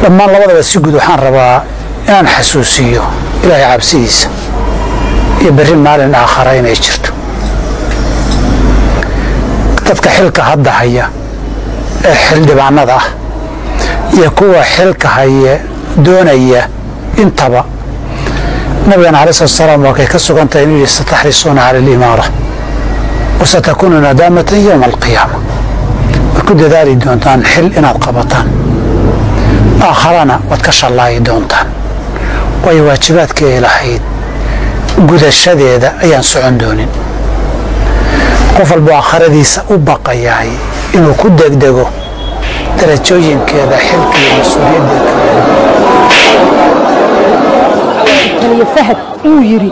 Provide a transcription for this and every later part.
dhammaan labadaba si guud waxaan rabaa inaan xasuusiyo ilaahay cabsidiisa iyo berri maalin aakhara inay jirto dadka xilka hadda haya ee xildhibaanada ah iyo kuwa xilka haya doonaya intaba nabigana alai slat salaam waa kay ka sugan tahay inuu yihi sataxrisuuna cala alimaara wa satakuunu nadaamatan yowma alqiyaama way ku dadaali doontaan xil inaad qabataan aakharana waad ka shallaayi doontaan waayo waajibaadka ay lahayd gudashadeeda ayaan socon doonin qof walba aakharadiisa u baqayahay inuu ku degdego darajooyinkeeda xilka iyo mas-uuliyadda taliyo fahad uu yidhi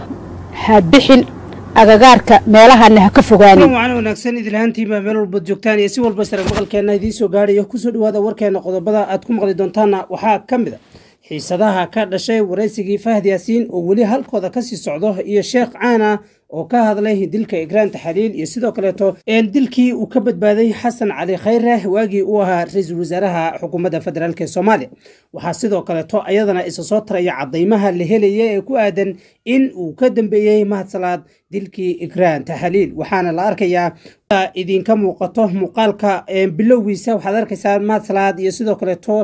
ha bixin agagaarka meelahana ha ka fogaanin wacan wanaagsan idilhaantiinbaa meel walbaad joogtaan iyo si walba sare maqalkeenna idiin soo gaadhayo kusoo dhawaada warkeena qodobada aad ku maqli doontaanna waxaa ka mid a xiisadaha ka dhashay waraysigii fahad yaasiin oo weli halkooda kasii socdo iyo sheekh caana oo ka hadlay dilka igraan taxaliil iyo sidoo kaleeto dilkii uu ka badbaaday xasan cali khayre waagii uu ahaa ra-iisul wasaaraha xukuumadda federaalk ee soomaaliya waxaa sidoo kaleeto ayadana isa soo taraya cadaymaha la helaya ee ku aadan in uu ka dambeeyey mahadsalaad dilkii igraan taxaliil waxaana la arkayaa idinka muuqato muuqaalka bilowgiisa waxaad arkaysaa mahadsalaad iyo sidoo kaleeto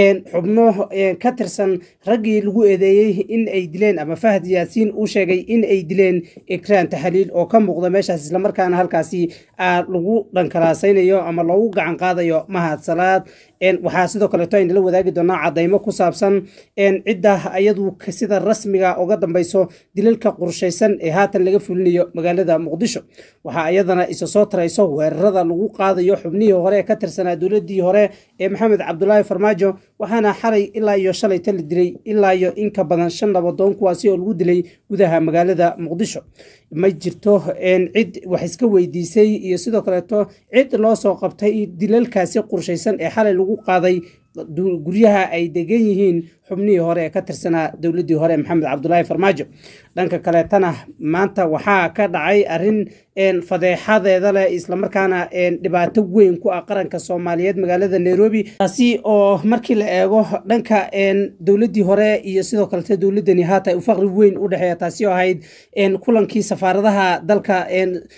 xubno ka tirsan raggii lagu eedeeyey in ay dileen ama fahad yaasiin uu sheegay in ay dileen igraan taxaliil oo ka muuqda meeshaas islamarkaana halkaasi lagu dhankalaasaynayo ama loogu gacan qaadayo mahadsalaad waxaa sidoo kaleeto aynala wadaagi doonaa cadaymo ku saabsan cidda ayadu sida rasmiga uga dambeyso dilalka qorshaysan ee haatan laga fulinayo magaalada muqdisho waxaa ayadana isa soo tarayso weerarada lagu qaadayo xubnihii hore ee ka tirsanaa dowladii hore ee maxamed cabdulaahi farmaajo waxaana xalay ilaa iyo shalayta la dilay ilaa iyo inka badan shan labadoon kuwaasi oo lagu dilay gudaha magaalada muqdisho ma jirto cid wax iska weydiisay iyo sidoo kaleeto cid loo soo qabtay dilalkaasi qorshaysan ee xalay lagu qaaday guryaha ay degan yihiin xubnihii hore ee ka tirsanaa dowladii hore maxamed cabdulaahi farmaajo dhanka kaleetana maanta waxaa ka dhacay arin fadeexadeeda leh islamarkaana dhibaato weyn ku ah qaranka soomaaliyeed magaalada nairobi taasi oo markii la eego dhanka dowladii hore iyo sidoo kalete dowladani haata faqri weyn u dhexeeya taasi oo ahayd kulankii safaaradaha dalka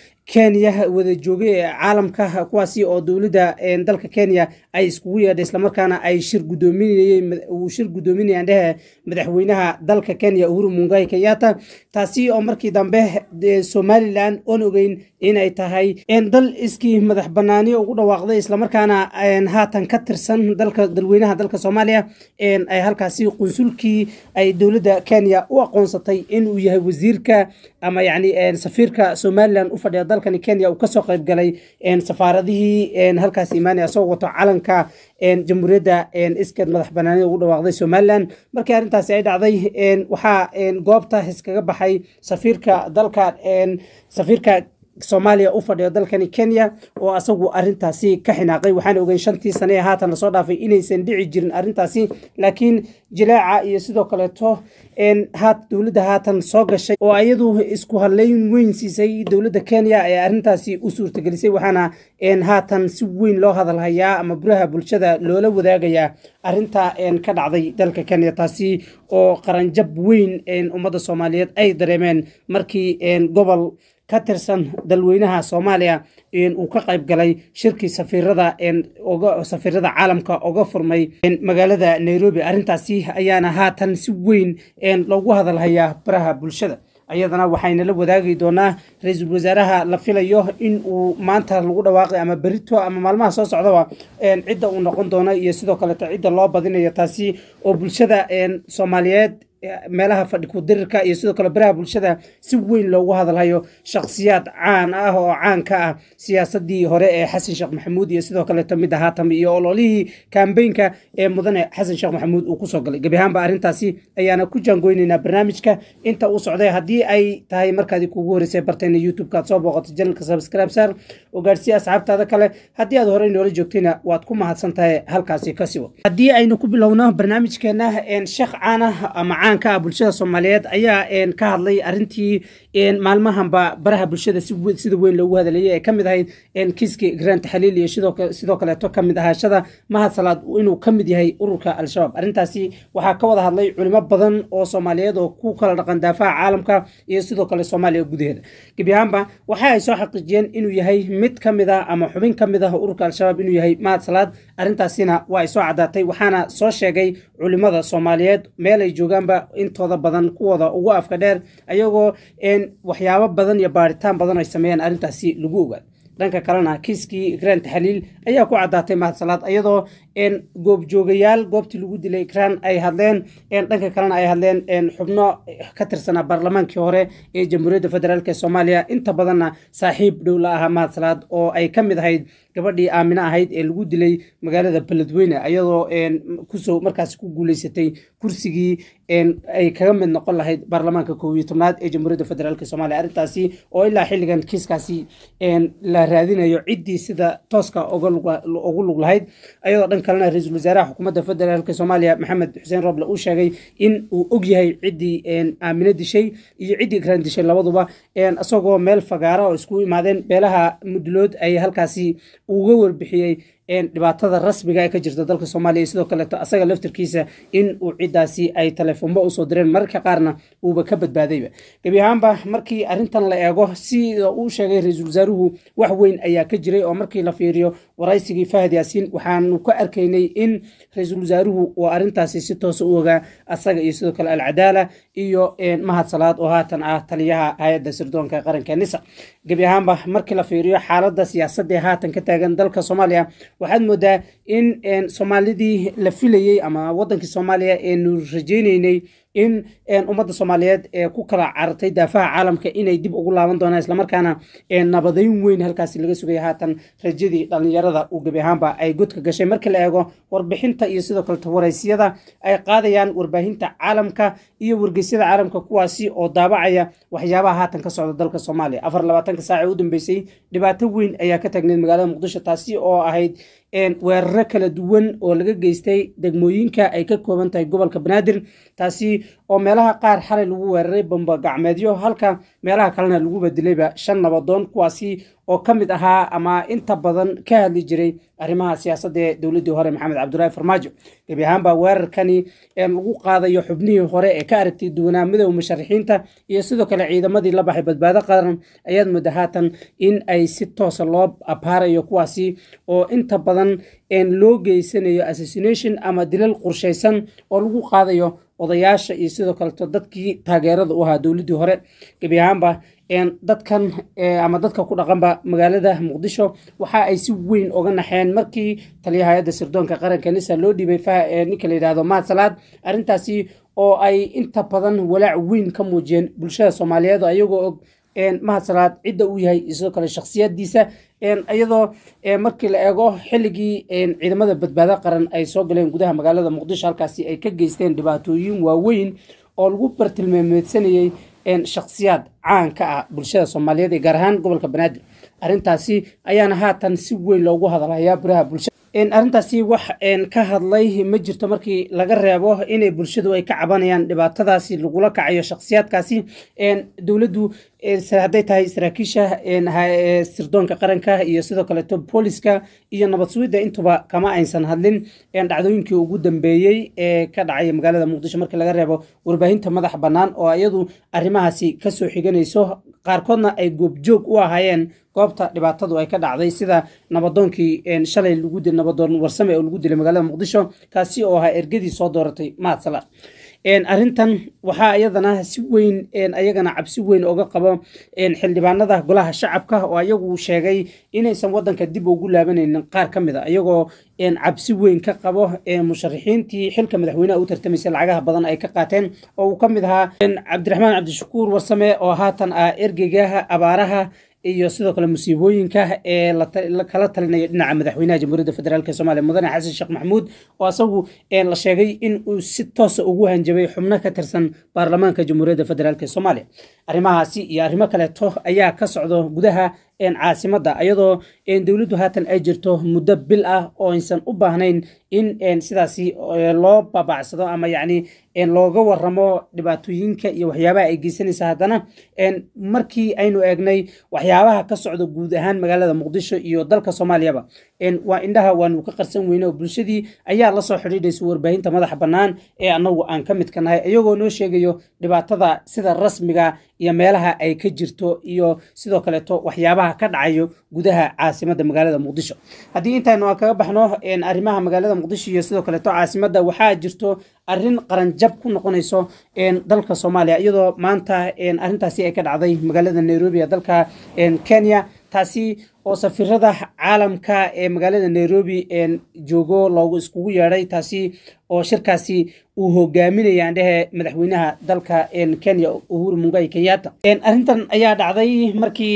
kenya wada joogay ee caalamka kuwaasi oo dowladda dalka kenya ay iskugu yeedhay islamarkaana ay shir gudoominayeen uu shir gudoominayaan dhehe madaxweynaha dalka kenya uhuru mungai kenyatta taasi oo markii dambe somalilan oon ogeyn inay tahay dal iskii madax banaani ugu dhawaaqday islamarkaana haatan ka tirsan dalka dalweynaha dalka soomaaliya ay halkaasi qunsulkii ay dowladda kenya u aqoonsatay inuu yahay wasiirka ama yacni safiirka somalilan u fadhiya dalkani kenya uu kasoo qayb galay safaaradihii halkaas imaanaya asagoo wato calanka jamhuuriyadda iskeed madax banaanida ugu dhawaaqday somalilan markii arrintaasi ay dhacday waxaa goobta iskaga baxay safiirka dalka safiirka soomaaliya u fadhiyo dalkani kenya oo asagu arintaasi ka xinaaqay waxaana ogeyn shantii sane ee haatan lasoo dhaafay inaysan dhici jirin arintaasi laakiin jilaaca iyo sidoo kaleeto dowladda haatan soo gashay oo ayadu isku hadleyn weyn siisay dowladda kenya ee arintaasi u suurtagelisay waxaana haatan si weyn loo hadalhayaa ama buraha bulshada loola wadaagayaa arinta ka dhacday dalka kenya taasi oo qaranjab weyn ummadda soomaaliyeed ay dareemeen markii gobol ka tirsan dalweynaha soomaaliya uu ka qayb galay shirkii safiirada safiirada caalamka oga furmay magaalada nairobi arrintaasi ayaana haatan si weyn loogu hadalhayaa baraha bulshada ayadana waxayna la wadaagi doonaa ra-iisul wasaaraha la filayo in uu maanta lagu dhawaaqay ama berito ama maalmaha soo socdaba cidda uu noqon doono iyo sidoo kaleeto cidda loo badinayo taasi oo bulshada soomaaliyeed meelaha fadhi ku-dirirka iyo sidoo kale baraha bulshada si weyn loogu hadalhayo shakhsiyaad caan ah oo caan ka ah siyaasadii hore ee xasan sheekh maxamuud iyo sidoo kaleeto mid ahaatam iyo ololihii kambeynka ee mudane xasan sheekh maxamuud uu kusoo galay gebi ahaanba arrintaasi ayaana ku jaangoynaynaa barnaamijka inta uu socday haddii ay tahay markaadii kuugu horeysay bartayna youtube-ka aad soo booqato janalka subscribe sar oo gaadhsiiya asxaabtaada kale haddii aad horey noola joogtayna waad ku mahadsan tahay halkaasi ka siwo haddii aynu ku bilowno barnaamijkeena sheekh caana ama caan ka ah bulshada soomaaliyeed ayaa ka hadlay arintii maalmahanba baraha bulshada sida weyn loogu hadlayay ee kamid ahayd kiiskii grant xaliil iyo sidoo kaleeto kamid ahaashada mahad salaad inuu ka mid yahay ururka al-shabaab arrintaasi waxaa ka wada hadlay culimo badan oo soomaaliyeed oo ku kala dhaqan daafaha caalamka iyo sidoo kale soomaaliya gudaheeda gebi ahaanba waxa ay soo xaqiijiyeen inuu yahay mid ka mid ah ama xubin ka mid ah ururka al-shabaab inuu yahay mahad salaad arrintaasina waa ay soo caddaatay waxaana soo sheegay culimada soomaaliyeed meel ay joogaanba intooda badan kuwooda ugu afka dheer ayagoo waxyaabo badan iyo baaritaan badan ay sameeyeen arrintaasi lagu ogaad dhanka kalena kiiskii grant xaliil ayaa ku caddaatay mahadsalaad iyadoo goobjoogayaal goobtii lagu dilay ikraan ay hadleen dhanka kalena ay hadleen xubno ka tirsanaa baarlamaankii hore ee jamhuuriyadda federaalk soomaaliya inta badanna saaxiib dhow la ahaa mahadsalaad oo ay ka mid ahayd gabadhii aamine ahayd ee lagu dilay magaalada beledweyne iyadoo kusoo markaas ku guuleysatay kursigii ay kaga mid noqon lahayd baarlamaanka koob iyo tobnaad ee jamhuuriyadda federaalk soomaaliya arrintaasi oo ilaa xilligan kiiskaasi la raadinayo ciddii sida tooska ugu lug lahayd ayadoo dhan kalena ra-iisul wasaaraha xukuumadda federaalk soomaaliya maxamed xuseen roble uu sheegay in uu og yahay ciddii aamine dishay iyo ciddii ikraan dishay labaduba isagoo meel fagaara oo isku imaadeen beelaha mudulood ay halkaasi uga warbixiyey dhibaatada rasmiga ee ka jirta dalka soomaaliya sidoo kaleeto asaga laftirkiisa in uu ciddaasi ay telefoonba usoo direen mararka qaarna uuba ka badbaadayba gebi ahaanba markii arrintan la eego sida uu sheegay ra-iisul wasaaruhu wax weyn ayaa ka jiray oo markii la fiiriyo waraysigii fahad yaasiin waxaanu ka arkaynay in ra-iisul wasaaruhu uu arrintaasi si toosa u ogaa asaga iyo sidoo kale alcadaala iyo mahad salaad oo haatan ah taliyaha hay-adda sirdoonka qaranka nisa gebi ahaanba markii la fiiriyo xaaladda siyaasadda ee haatan ka taagan dalka soomaaliya waxaad moodaa in soomaalidii la filayey ama wadankii soomaaliya eenu rajaynaynay in ummadda soomaaliyeed ee ku kala carartay daafaha caalamka inay dib ugu laaban doonaan islamarkaana nabadayn weyn halkaasi laga sugaya haatan rajadii dhalinyarada uu gebi ahaanba ay godka gashay markii la eego warbixinta iyo sidoo kaleto waraysyada ay qaadayaan warbaahinta caalamka iyo wargeysyada caalamka kuwaasi oo daabacaya waxyaabaha haatan ka socda dalka soomaaliya afar labaatanka saac ee u dambeysay dhibaato weyn ayaa ka taagneyd magaalada muqdisho taasi oo ahayd weeraro kala duwan oo laga geystay degmooyinka ay ka kooban tahay gobolka banaadir taasi oo meelaha qaar xalay lagu weeraray bamba gacmeedyo halka meelaha kalena lagu badilayba shan nabadoon kuwaasi oo ka mid ahaa ama inta badan ka hadli jiray arrimaha siyaasadda ee dowladdii hore maxamed cabdulaahi farmaajo gebi ahaanba weerarkani lagu qaadayo xubnihii hore ee ka aragtay duwanaa midooda musharaxiinta iyo sidoo kale ciidamadii la baxay badbaado qaran ayaad mooda haatan in ay si toosa loo abaarayo kuwaasi oo inta badan loo geysanayo assassination ama dilal qorshaysan oo lagu qaadayo odayaasha iyo sidoo kaleto dadkii taageerada u ahaa dowladdii hore gebi ahaanba dadkan ama dadka ku dhaqanba magaalada muqdisho waxa ay si weyn oga naxeen markii taliyaha hay-adda sirdoonka qaranka nisa loo dhiibay ninka la yidhahdo mahad salaad arrintaasi oo ay inta badan walaac weyn ka muujiyeen bulshada soomaaliyeed ayagoo og mahad salaad cidda uu yahay iyo sidoo kale shakhsiyadiisa iyadoo markii la eego xilligii ciidamada badbaado qaran ay soo galeen gudaha magaalada muqdisho halkaasi ay ka geysteen dhibaatooyin waaweyn oo lagu bartilmaameedsanayey shakhsiyaad caan ka ah bulshada soomaaliyeed ee gaar ahaan gobolka banaadir arrintaasi ayaana haatan si weyn loogu hadalhayaa baraha bulshada arrintaasi wax ka hadlay ma jirto markii laga reebo inay bulshadu ay ka cabanayaan dhibaatadaasi lagula kacayo shakhsiyaadkaasi dowladdu hadday tahay saraakiisha sirdoonka qaranka iyo sidoo kaleeto booliska iyo nabad sugidda intuba kama aysan hadlin dhacdooyinkii ugu dambeeyey ee ka dhacay magaalada muqdisho markii laga reebo warbaahinta madax bannaan oo iyadu arrimahaasi kasoo xiganayso qaarkoodna ay goobjoog u ahaayeen goobta dhibaatadu ay ka dhacday sida nabadoonkii shalay lagu dil nabadoon warsame oo lagu dilay magaalada muqdisho kaasi oo ahaa ergadii soo dooratay mahad salaad arrintan waxaa iyadana si weyn ayagana cabsi weyn oga qabo xildhibaanada golaha shacabka oo ayagu sheegay inaysan wadanka dib ugu laabanaynin qaar ka mid a iyagoo cabsi weyn ka qabo musharaxiintii xilka madaxweyneha u tartamaysay lacagaha badan ay ka qaateen oo uu ka mid ahaa cabdiraxmaan cabdishakuur warsame oo haatan ah ergeyga abaaraha iyo sidoo kale musiibooyinka ee kala talinaya dhinaca madaxweynaha jamhuuriyadda federaalk soomaaliya mudane xasan sheekh maxamuud oo asagu la sheegay in uu si toosa ugu hanjabay xubno ka tirsan baarlamaanka jamhuuriyadda federaalk soomaaliya arrimahaasi iyo arrimo kaleeto ayaa ka socdo gudaha caasimadda iyadoo dowladdu haatan ay jirto muddo bil ah oo aysan u baahnayn in sidaasi loo babacsado ama yacni looga waramo dhibaatooyinka iyo waxyaabaha ay geysanaysa haddana markii aynu eegnay waxyaabaha ka socda guud ahaan magaalada muqdisho iyo dalka soomaaliyaba waa indhaha waanu ka qarsan weyne oo bulshadii ayaa la soo xidhiidhaysa warbaahinta madaxa bannaan ee annagu aan ka midka nahay iyagoo noo sheegayo dhibaatada sida rasmiga iyo meelaha ay ka jirto iyo sidoo kaleeto waxyaabaha ka dhacayo gudaha caasimadda magaalada muqdisho haddii intaynu kaga baxno arrimaha magaalada muqdisho iyo sidoo kaleeto caasimadda waxaa jirto arrin qaranjab ku noqonayso dalka soomaaliya iyadoo maanta arrintaasi ay ka dhacday magaalada nairobi ee dalka kenya taasi oo safirada caalamka ee magaalada nairobi joogo loogu iskugu yeedhay taasi oo shirkaasi uu hogaaminaya andhehe madaxweynaha dalka kenya uhuru mungai kenyatta arrintan ayaa dhacday markii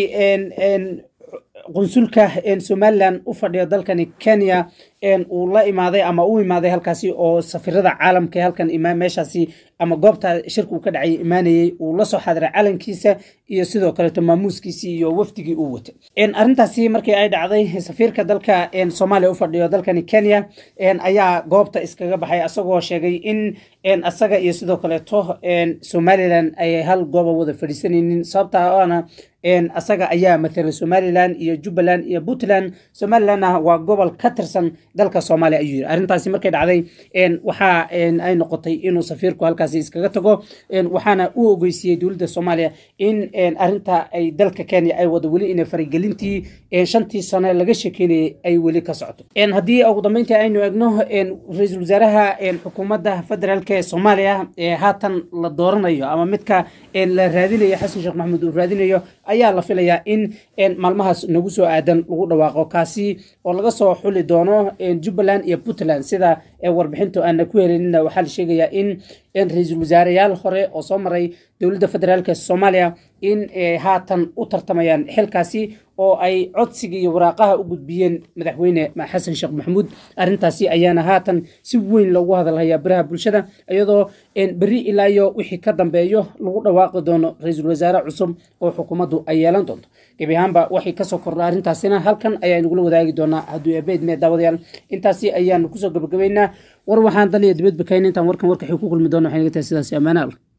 qunsulka somalilan u fadhiya dalkani kenya uu la imaaday ama u imaaday halkaasi oo safirada caalamka ee halkan meeshaasi ama goobta shirka uu ka dhacay imaanayey uu la soo xadiray calankiisa iyo sidoo kaleeto maamuuskiisii iyo wafdigii uu watay arrintaasi markii ay dhacday safiirka dalka soomaaliya u fadhiyo dalkani kenya ayaa goobta iskaga baxay asagoo sheegay in asaga iyo sidoo kaleeto somalilan ay hal gooba wada fadhiisanaynin sababta oana asaga ayaa matala somalilan iyo jubbaland iyo puntland somalilandna waa gobol ka tirsan dalka soomaaliya ayuu yiri arrintaasi markay dhacday waxa ay noqotay inuu safiirku halkaasi iskaga tago waxaana u ogeysiiyey dowladda soomaaliya in arrinta ay dalka kenya ay wado weli inay faragelintii shantii sano laga sheekeynayay ay weli ka socoto haddii ugu dambeyntii aynu egno ra-iisul wasaaraha xukuumadda federaalka ee soomaaliya ee haatan la dooranayo ama midka la raadinayo xasan sheekh maxamuud uu raadinayo ayaa la filayaa in maalmahaas nagu soo aadan lagu dhawaaqo kaasi oo laga soo xuli doono jubbaland iyo puntland sida warbixintu aana ku helinina waxaa la sheegayaa in ra-iisul wasaareyaal hore oo soo maray dowladda federaalk soomaaliya in haatan u tartamayaan xilkaasi oo ay codsiga iyo waraaqaha u gudbiyeen madaxweyne xasan sheekh maxamuud arrintaasi ayaana haatan si weyn loogu hadalhayaa baraha bulshada iyadoo beri ilaa iyo wixii ka dambeeyo lagu dhawaaqi doono ra-iisul wasaare cusub oo xukuumaddu ay yeelan doonto gebi ahaanba waxay kasoo kordha arrintaasina halkan ayaanugula wadaagi doonaa hadduu ebeyd mee daawadayaal intaasi ayaanu kusoo gabagabaynaa war waxaan dan iyo dibadba kayn intaan warkan warkaxii ku kulmi doona waxay naga tahay sidaasi ammaanaal